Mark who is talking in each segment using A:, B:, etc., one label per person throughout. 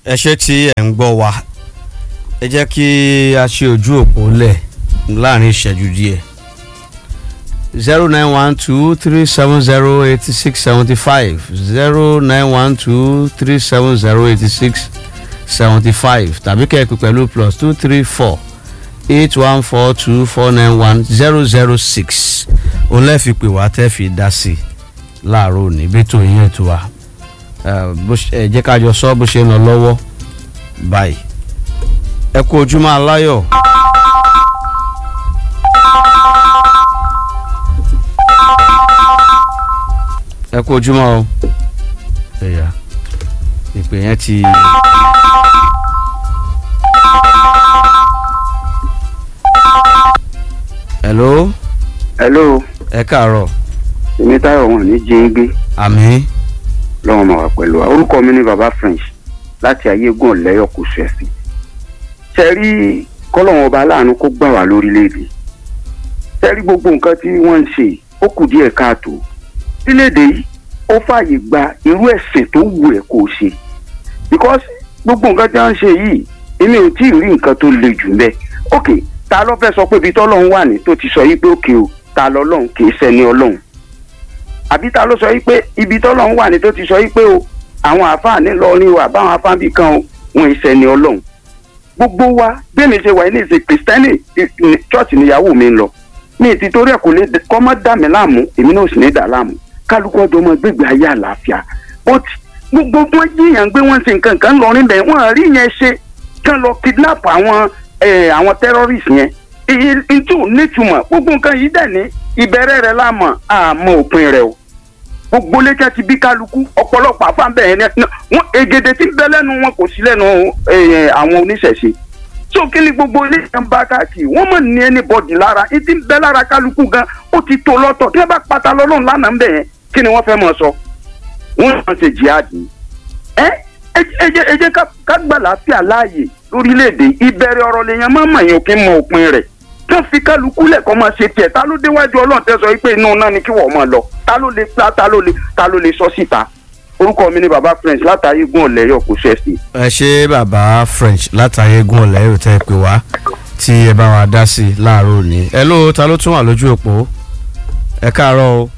A: ẹ ṣe tí ẹ̀ ń gbọ́ wa ẹ jẹ́ kí a ṣe ojú òpó lẹ̀ láàrin ìṣẹ́jú díẹ̀ zero nine one two three seven zero eighty six seventy five zero nine one two three seven zero eighty six seventy five tàbí kẹ́ẹ̀pẹ́ pẹ̀lú plus two three four eight one four two four nine one zero zero six òun lẹ́ẹ̀ fi pè wá tẹ́ fi dá sí i láàárọ̀ òní bí tó yín ètò wa ẹ jẹ́ ká jọ sọ bó ṣe ń lọ lọ́wọ́ báyìí ẹ kú ojúmọ́ aláyọ̀. ẹ kú ojúmọ́ o ẹ̀yà ìpè yẹn ti. hello
B: hello
A: ẹ káàárọ̀
B: èmi táyọ̀ wọn ní jí ń gbé
A: àmì
B: lọ́wọ́ máa wà pẹ̀lú wa orúkọ mi ní baba french láti ayégun ọ̀lẹ́yọ̀ kò sẹ̀sì ṣe rí kọ́lọ́wọ́n ọba aláàánú kó gbà wá lórílẹ̀‐èdè ṣe rí gbogbo nǹkan tí wọ́n ń ṣe ó kù díẹ̀ káàtó orílẹ̀‐èdè yìí ó fààyè gba irú ẹ̀sìn tó wù ẹ́ kó o ṣe because gbogbo nǹkan tí wọ́n ń ṣe yìí èmi ò tí ì rí nǹkan tó le jù mbẹ́ ok ta ló fẹ́ sọ pé ibi tọ́lọ́run wà ní tó ti sọ yìí pé òkè o ta lọ́lọ́run kì í ṣẹni ọlọ́run àbí ta ló sọ yìí pé ibi tọ́lọ́run wà ní tó ti sọ yìí pé o àwọn àáfàá nílọrin o àbáwọn afáàbí kan o wọn ìṣẹni ọlọ́run gbogbo wa bẹ́ẹ̀ni ṣe wà ní ìṣe kìrìsìtẹ́nì chọ́ọ̀chì níyàwó mi ń lọ mi ti torí ẹ̀ kò lè kọ́ mọ́ dà mí láàmú èmi náà sì ní dà láàmú kálukú ọjọ́ ọmọ gbégbé ayé àlàáfíà ó ti gbogbo wọn jíyàn gbé wọn ṣe nǹkan kan lọrin bẹ́ẹ̀ wọ́n rí yẹn ṣe kán lọ kidnap àwọn àwọn terrorist yẹn èyí tí ò nítumọ̀ gbogbo nǹkan yìí dẹ̀ ní ìbẹ̀rẹ̀ rẹ̀ láàmọ̀ àmọ́ òpin rẹ̀ o gbogbo létí ti bí kálukú ọ̀pọ̀lọpọ̀ àfáàbẹ̀ yẹn wọn egede tí ń bẹ lẹ́nu wọn kò sí lẹ́nu àwọn oníṣẹ̀ṣe so kí ni gbogbo ilé kan bá káàkiri wọn mọ̀ ní anybody lára ní ti ń bẹ lára kálukú gan ó ti tó lọ́tọ̀ tí wọ́n bá pata lọ́lọ́run lánàá ń bẹ̀ yẹn kí ni wọ́n fẹ́ mọ̀ sọ wọ́n yàn ṣe jihadi ẹ ẹ jẹ́ ká gbà láàfíà láàyè lórílẹ̀‐èdè ìbẹ̀rẹ̀ ọ̀rọ̀ lèèyàn máa mọ̀ yẹn òkè mọ òpin rẹ̀ tó fi kálukú lẹ́kọ̀ọ́ máa ṣe tiẹ̀ ta ló déwájú ọlọ́run tẹ́ sọ wípé inú náà ni kí wọ́n máa lọ ta ló lè ta ta ló lè ta ló lè sọ síta orúkọ mi ni baba french látàrí gún ọ̀lẹ́yọ̀ kò ṣẹ̀sì.
A: ẹ ṣe bàbá french látàrí gún ọ̀lẹ́yọ̀ tẹ́ ẹ pè wá tí ẹ bá wa dá sí i láàárọ̀ òní. ẹ ló ta ló tún wà lójú òpó ẹ káàárọ̀ o.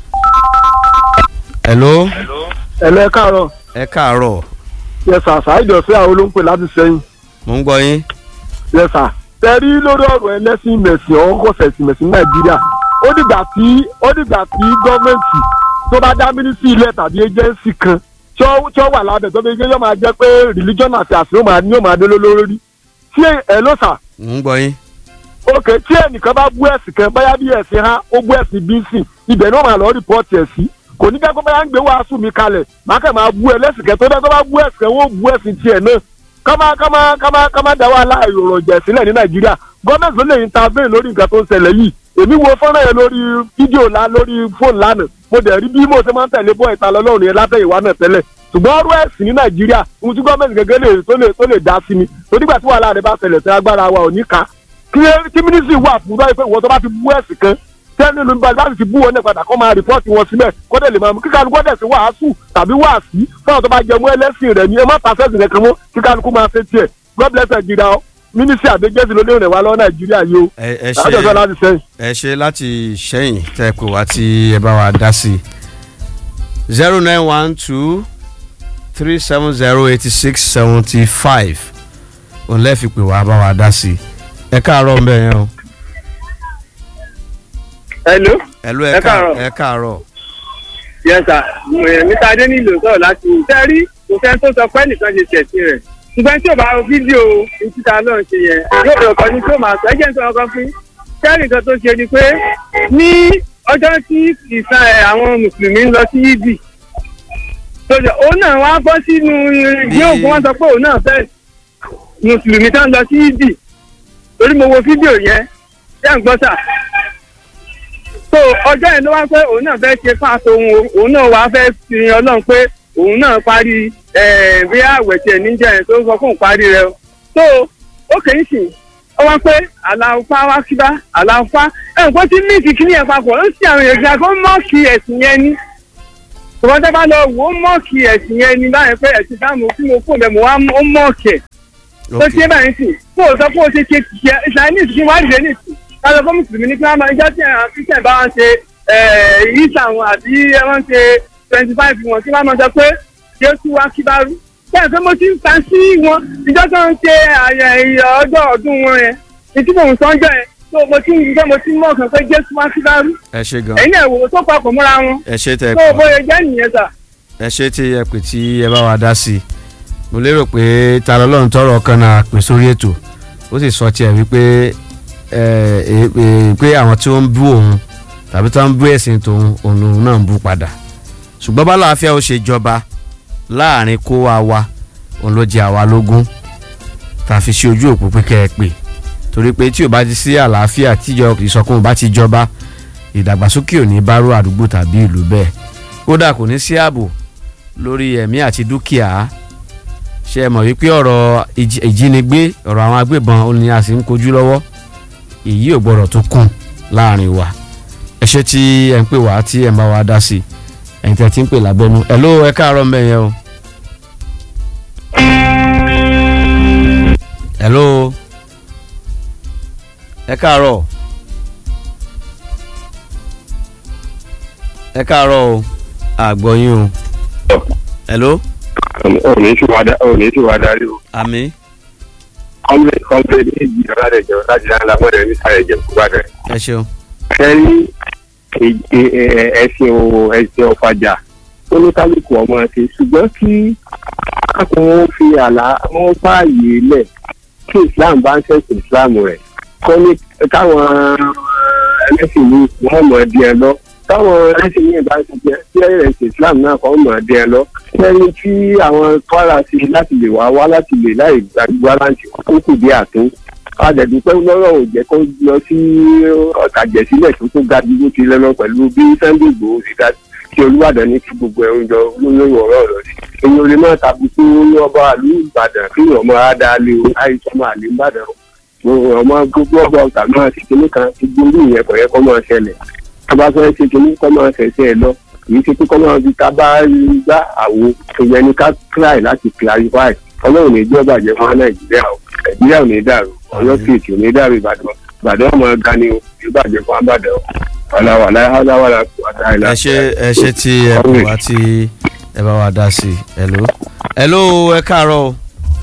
A: ẹ ló.
C: ẹ lọ ẹ káàárọ̀.
A: ẹ káàárọ̀.
C: yẹ sà ṣáìjọ sí àwọn olóńpẹ láti sẹ́yìn.
A: mo ń gbọ́ yín.
C: yẹ sà tẹ̀rí lórí ọ̀rọ̀ ẹlẹ́sìn mẹ̀sìn ọkọ̀ sẹ̀sìn mẹ̀sìn nàìjíríà ó dìgbà tí ó dìgbà tí gọ́ọ̀mẹ̀ntì tó bá dá mínísítì ilẹ̀ tàbí ẹjẹ́nsì kan tí ó wà lábẹ́ tó fi gbé yóò máa jẹ́ pé religion àti àṣírí yóò máa dé lórí tí ẹ ló sà.
A: mo ń gbọ́ yín.
C: ok tí ẹnìkan bá bú ẹ̀sìn kan báyà bí ẹ̀sìn ha ó bú ẹ̀sìn bí sìn ibẹ̀ ni ó máa lọ rìpọ́ọ̀tì ẹ̀ sí kò ní kẹ́kọ̀ọ́ báyà ń gbé wàásù mi kalẹ̀ máa kẹ́ máa bú ẹlẹ́sìn kan tó bá tó bá bú ẹ̀sìn kan wọ́n bú ẹ̀sìn tiẹ̀ náà kama kama kama kama da wa la ìrọ̀rọ̀ jẹ̀ sílẹ̀ ní nàìjíríà gọ́ọ̀mẹ̀ntì ló lè intervene lórí nǹkan tó ń ṣẹlẹ̀ yìí èmi wo fọ́nrán yẹn lórí fídíò la lórí fóònù lánàá mo dẹ̀ rí bí mo ṣe máa ń tẹ̀lé bọ́ ìta lọ́lọ́run yẹn látẹ̀yìnwá náà tẹ́lẹ̀ ṣùgbọ́n ọ̀rọ̀ ẹ̀sìn ní nàìjíríà ohun tí gọ́ọ̀mẹ̀ntì gẹ́gẹ́ lè tó lè tó lè dá sí ni torígbà tí wàhálà rẹ bá ṣẹlẹ̀ tẹ́ agbára wa ò ní ká kí mínísírì wà fún báyìí pé ìwọ tó bá ti bú ẹ̀sìn kan tẹ́ni ló ń bá láti ti bú wọn náà padà kọ́ máa rìpọ́ọ̀tì wọn sílẹ̀ kọ́dẹ̀ lè máa mú kíkà lukọ́ dẹ̀ sí wàásù tàbí wàásì fáwọn tó bá jẹ mú ẹlẹ́sìn rẹ̀ ní ẹ má pàṣẹ́sìn rẹ̀ kan mọ́ kíkà lukú máa ṣe tiẹ̀ god bless nàìjíríà o mínísírì àdéjẹ́sì ló léèrè wá lọ́wọ́ nàìjíríà yìí o
A: ẹ
C: látọ̀sọ́ láti sẹ́yìn.
A: ẹ ṣe láti sẹ́yìn tẹ́ ẹ pè wá tí ẹ bá wa dá sí i zero nine one two three seven zero eighty six seventy five òun lẹ́ẹ̀fi pè wá bá wa dá sí i ẹ káàárọ̀ ń bẹ̀ yẹn o.
D: hello.
A: hello
D: ẹ káàárọ̀.
A: ẹ káàárọ̀.
D: yes sir mr adénílò sọ̀rọ̀ láti sẹ́rí kò sẹ́ni tó sọ pé nìkan ṣe tẹ̀sí rẹ̀ ṣùgbọ́n tí ò bá wo fídíò ìtúta náà ṣe yẹn yóò bẹ̀rẹ̀ kan ní tí ó máa sọ ẹ̀jẹ̀ ń sọ ọkàn fún sẹ́rí nǹkan tó ṣe ni pé ní ọjọ́ tí ìsan ẹ̀ àwọn mùsùlùmí ń lọ sí yídì sọjọ òun náà wá bọ́ sínú ìgbé ògùn wọn sọ pé òun náà fẹ́ mùsùlùmí tó ń lọ sí yídì torí mo wo fídíò yẹn ṣé ń gbọ́ sà so ọjọ́ yẹn ló wá pé òun náà fẹ́ ṣe fáṣọ òun òun náà wá fẹ́ fi ọlọ́run pé òun náà parí bí àwẹ̀ tiẹ̀ níjà yẹn tó ń sọ fún òun parí rẹ so ó kì í sìn ó wá pé àlàáfá wá síbá àlàáfá ẹ̀ ń pọ́ tí míìkì kí ni ẹ̀ papọ̀ ó sì àwọn èèyàn kó mọ́ọ̀kì ẹ̀sìn yẹn ní ṣùgbọ́n tẹ́ bá lọ wò ó mọ̀ọ́kì ẹ̀sìn yẹn ni báyẹn pé ẹ̀sìn táwọn tí mo kó bẹ̀ mo wá ó mọ̀ọ́kì ẹ̀ tó
A: ok
D: ṣe báyìí sì kó o sọ pé o ṣe ṣe ṣe chinese kí wọ́n á dìde nìsí kájọ fún mùsùlùmí ní kí wọ́n máa jẹ́ tí àwọn christian bá wọn ṣe ìyíṣà wọn àbí wọ́n ṣe twenty five wọn kí wọ́n máa sọ pé jésù wá kí bá rú bẹ́ẹ̀ pé mo ti ń ta sí wọn ìjọ tó ń ṣe àyẹ̀ ọjọ́ ọdún wọn yẹn ìtí mò ń sọ́njọ́ yẹn tó mo ti ń gbé mo ti ń mọ̀ kàn pé jésù wá kí bá rú
A: ẹ ṣe gan
D: ẹ̀yin ẹ̀ wò ó tó papọ̀ mọ́ra wọn
A: ẹ ṣe tẹ
D: tó
A: ẹ
D: o bóyá jẹ́ nìyẹn sà.
A: ẹ ṣe tí ẹ pè tí ẹ bá wa dá sí i mo lérò pé ta lọ́lọ́run tọrọ kan náà pè sórí ètò ó sì sọ tiẹ̀ wípé ẹ ẹ ẹ pé àwọn tí wọ́n ń bú òun tàbí tí wọ́n ń bú ẹ̀sìn tòun òun lòun náà ń bú padà ṣùgbọ́n bá láàfíà ó ṣe jọba láàrin kó wa wa òun ló jẹ àwa lógún tá a fi ṣe ojú òpó pé kẹ́ ẹ pè torí pé tí ò bá ti sí àlàáfíà tíjọ ìsọkún bá ti jọba ìdàgbàsókè ò ní bá rú àdúgbò tàbí ìlú bẹ́ẹ̀ kódà kò ní sí ààbò lórí ẹ̀mí àti dúkìá ṣe é mọ̀ wípé ọ̀rọ̀ ìjì- ìjínigbé ọ̀rọ̀ àwọn agbébọn ó ní a sì ń kojú lọ́wọ́ èyí ò gbọ́dọ̀ tó kùn láàrin wa ẹ ṣe tí ẹ ń pè wá tí ẹ ń bá wa dá sí i ẹ̀yin tí ẹ ti ń pè lábẹ́nu ẹ̀ ló ẹ káàárọ̀ ń bẹ̀ yẹn o. ẹ̀ ló ẹ káàárọ̀ ẹ káàárọ̀ o àgbọ̀yìn o. ẹ̀ ló
E: òní tí wàá òní tí wàá darí o
A: àmì
E: kọ́ńpé kọ́ńpé ní ìjì ọ̀làdẹ̀ jẹun láti dáná lágbọ́dẹ̀ ní sáré jẹun kó bá dẹ̀.
A: ẹ ṣeun.
E: kẹ́rí ẹ̀sìn o ẹ̀sìn ọ̀fàjà oníkálukú ọmọ ẹ̀sìn ṣùgbọ́n kí akọ̀wọ́n fi àlá wọn fààyè lẹ̀ kí islam bá ń ṣẹ̀sìn islam rẹ̀ kọ́ ní káwọn ẹlẹ́sìn mi wọ́n mọ̀ ẹ́ díẹ̀ lọ táwọn ẹlẹ́sìn mi bá ń ṣiṣẹ́ tí ẹ̀sìn islam náà kọ́ mọ̀ ẹ́ díẹ̀ lọ lẹ́yìn tí àwọn kwara sí láti lè wá wá láti lè láì gbàgbọ́ láǹtì kó kù dé àtún àdẹ̀dùpẹ́ lọ́rọ̀ ò jẹ́ kó lọ sí ọ̀tàjẹ̀sílẹ̀ tó tó ga dúró ti lẹ́nu pẹ̀lú bí sunday igbòho ti ga kí olúwàdàn ní kí gbogbo ẹ̀rù jọ lórí ọ̀rọ̀ rẹ̀ sí. èyí ò lè má tàbùkù ní ọba àlú ìbàdàn kí ọmọ adáálé o àìsàn máa lè ìbàdàn o ọmọ gbogbo ọba ọ̀tà náà ti kíní kan ti gbórí ìyẹn kọ̀ yẹ kọ́ máa ṣẹlẹ̀ tọ́ba fẹ́ ṣe kíní kọ́ máa ṣẹ̀ṣẹ̀ lọ kìí ṣe pé kọ́ máa fi ká bá gbá àwo ìyẹn ni ká try láti clarify ọlọ́run ní ìjọba jẹ́ fún nàìjíríà o nàìjíríà ò ní dàrú ọ̀yọ́ state ò ní dàrú ìbàdàn ìbàdàn ọmọ ga ni o ìbàjẹ́ fún àbàdàn o ọ̀làwà láyáwá la kú àtàlà.
A: ẹ ṣe ẹ ṣe tí ẹ pè wá tí ẹ bá wa dá sí i hello hello ẹ káàárọ̀ o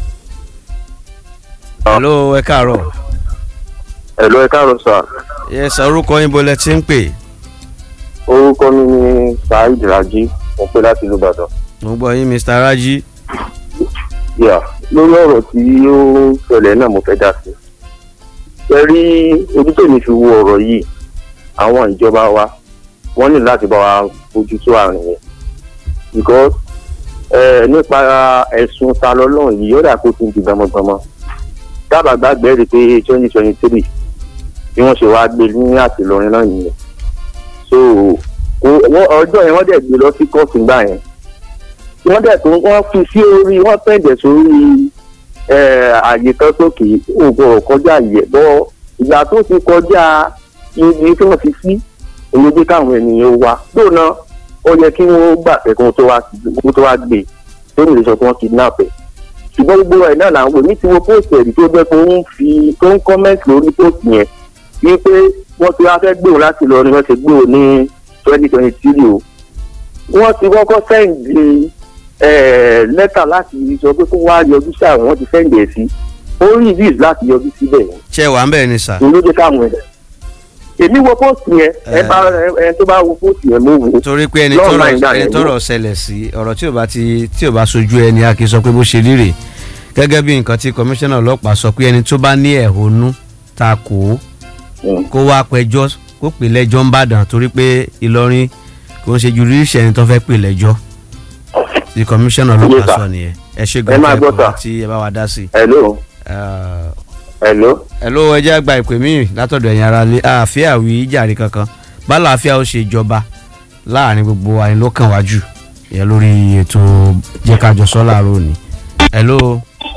A: hello ẹ káàárọ̀
E: ẹ̀lọ́ ẹ káàárọ̀ sà
A: yẹ sọ orúkọ yín bolẹ tí ń pè
E: orúkọ mi ni saheed raji mo pé láti ìlú ìbàdàn.
A: mo gbọ́ yín mr raji
E: yà lórí ọ̀rọ̀ tí ó ṣẹlẹ̀ náà mo fẹ́ dá sí. ẹ rí ojú tèmi fi wo ọ̀rọ̀ yìí àwọn ìjọba wa wọ́n ní láti bá wa bójú tó àrùn yẹn because ẹ nípa ẹ̀sùn ta lọ́lọ́run yìí yọ̀dà kó ti di gbọmọgbọmọ dábàá gbàgbé rí pé twenty twenty three bí wọ́n ṣe wáá gbé ní àtìlọrin náà nìyẹn so kò- wọ́n- ọjọ́ yẹn wọ́n dẹ̀ gbé lọ sí kóòtù gbà yẹn wọ́n dẹ̀ tó wọ́n fi sí orí wọ́n pẹ̀jẹ̀ sórí ẹ̀, àyè kan sókè òògùn ọ̀kọjá yẹ̀ bọ́ ìgbà tó ti kọjá ibi tí wọ́n fi sí olójú káwọn ènìyàn wá lóòna ó yẹ kí wọ́n gbà pé kó tó wá kó tó wá gbé tó lè sọ pé wọ́n kidnap ẹ̀ ṣùgbọ́n gbogbo ẹ̀ náà làwọn èmi ti wo póòtù ẹ̀rí tó jẹ́ pé ó ń fi tó ń kọ́mẹ́ǹtì lórí póòtù yẹn wípé wọ́n ti wá fẹ́ gbé òun láti lọ ni wọ́n ti gbé òun ní twenty twenty three o wọ́n ti kọ́kọ́ sẹ́ǹdì eh, lẹ́tà láti sọ pé kó wá yọjú sí àwọn wọ́n ti sẹ́ǹdì ẹ̀ sí ó rí visa láti yọjú síbẹ̀ yẹn
A: ṣe wà ń bẹ̀ ni sà
E: ló jẹ́ káwọn ẹ̀ èmi wo póòtù yẹn ẹ bá ẹ tó bá wo póòtù yẹn mo wò ó
A: torí pé ẹni
E: Lọ́ọ̀nà
A: tọ́rọ̀
E: ìgbà
A: ẹni
E: yẹn
A: tọ́rọ̀ ṣẹlẹ̀ sí ọ̀rọ̀ tí ò bá ti tí ò bá sojú ẹni a kì í sọ pé bó ṣe rí rè gẹ́gẹ́ bí nǹkan tí kọmíṣánná ọlọ́pàá sọ pé ẹni tó bá ní ẹ̀hónú ta kò ó
E: Mm.
A: kó wá pẹjọ́ kó pè lẹ́jọ́ ń bàdàn torí pé Ìlọrin kò ń ṣe ju ríṣẹ́ ẹni tó fẹ́ pè lẹ́jọ́ tí kọmíṣánná ọlọ́pàá
E: Yes, sir.
A: sọ nìyẹn ẹ ṣe
E: Ẹ máa
A: gan-an
E: gbọ́,
A: ẹ̀kọ́
E: sir.
A: tí ẹ bá wa dá sí i.
E: hello
A: Ah,
E: hello
A: hello ẹ jẹ́ àgbà ìpè mí látọ̀dọ̀ ẹ̀yin ara lé àáfíà wí jàre kankan bálà àáfíà ó ṣe jọba láàrin gbogbo àyìn ló kàn wájú ìyẹn lórí ètò jẹ́kájọ sọ́ láàárọ̀ òní. hello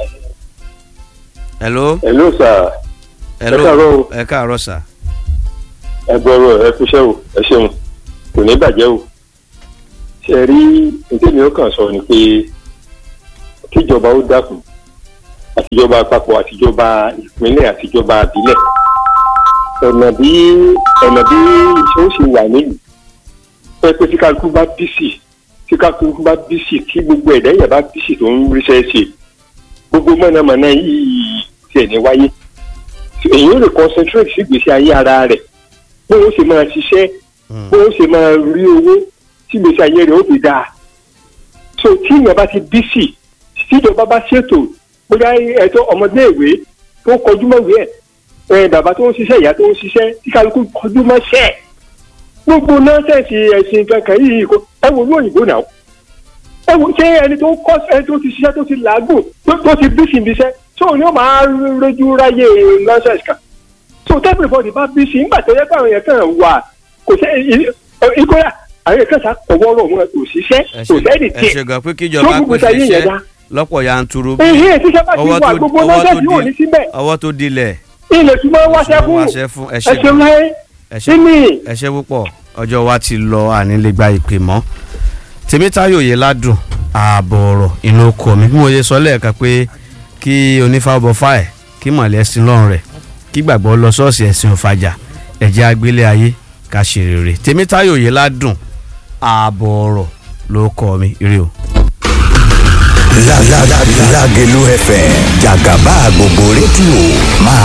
A: hello
E: hello sir
A: hello
E: káàárọ̀ o.
A: ẹ káàárọ̀ sà
E: ẹ gbọ́rọ̀ ẹ kúṣẹ́ o ẹ ṣeun kò ní bàjẹ́ o
F: ṣe rí ìdílé ó kàn sọ ni pé kíjọba ó dákun àtijọba àpapọ̀ àtijọba ìpínlẹ̀ àtijọba àbílẹ̀ ọ̀nà bí ọ̀nà bí iṣẹ́ ó ṣe wà nílùú pé pé tí kálukú bá bísì tí kálukú bá bísì tí gbogbo ẹ̀dá yẹn bá bísì tó ń ríṣẹ́ ṣe gbogbo mọ̀nàmọ́ná yìí tiẹ̀ ní wáyé èyí ó lè concentrate sí ìgbésí ayé ara rẹ̀ bó ó ṣe máa ṣiṣẹ́ bó ó ṣe máa rí owó tí ìgbésí ayé rẹ̀ ó fi dáa so tí ìyẹn bá ti bísì tíjọba bá ṣètò bóyá ẹ̀tọ́ ọmọdéèwé tó kọjú mọ́wé ẹ̀ ẹ̀ bàbá tó ń ṣiṣẹ́ ìyá tó ń ṣiṣẹ́ tí kálukú kọjú mọ́ṣẹ́ ẹ̀ gbogbo nọ́ọ̀sẹ̀sì ẹ̀sìn kankan yìí kò ẹ wo lóyìnbó náà ẹ wo ṣé ẹni tó kọ́ ẹni tó ti ṣiṣẹ́ tó ti làágùn tó- tó ti bísí ibi iṣẹ́ tó ní ó máa rojú ráyè nọ́ọ̀sẹ̀sì kan so everybody bá bísí nígbà tó yẹ pé àwọn yẹn kàn wà kò ṣe ìkóyà àwọn yẹn kàn sá ọwọ́ rọ̀ wọn kò ṣiṣẹ́
A: ẹ
F: kò
A: ṣe
F: sẹ́ni
A: ẹ
F: tiẹ̀
A: ṣe gan pé
F: tó
A: kíjọba
F: gbogbo
A: pèsè
F: sáyé yẹn
A: iṣẹ́
F: dá
A: lọ́pọ̀ yanturu
F: èyí ẹ̀ tíṣẹ́ bá ti
A: ọwọ́
F: wà
A: tó
F: gbogbo
A: ọwọ́ tó
F: nọ́ọ̀sẹ̀sì ò ní
A: di
F: síbẹ̀
A: ọwọ́ tó dilẹ̀
F: ilẹ̀ tí wọ́n wáṣẹ́ fún
A: wáṣẹ́ fún ẹ
F: ẹ
A: ṣe
F: ṣeun láyé
A: ẹ ṣe
F: kíni
A: ẹ ṣe púpọ̀ ọjọ́ wa ti lọ ànílégbá ìpè mọ́ tèmítáyò yẹ ládùn ààbọ̀ ọ̀rọ̀ inú oko mi bí mo ṣe sọ lẹ́ẹ̀kan pé kí onífàbọ̀ fáẹ̀ kí mọ̀lẹ́ sí lọ́rùn rẹ̀ kí gbàgbọ́ lọ ṣọ́ọ̀ṣì ẹ̀sìn òfàjà ẹ̀jẹ̀ agbélé ayé ká ṣe rere tèmítáyò yẹ ládùn ààbọ̀ ọ̀rọ̀ ló kọ́ mi ire o.
G: Lágẹ̀lú FM jàgàbá gbogbo rédíò máa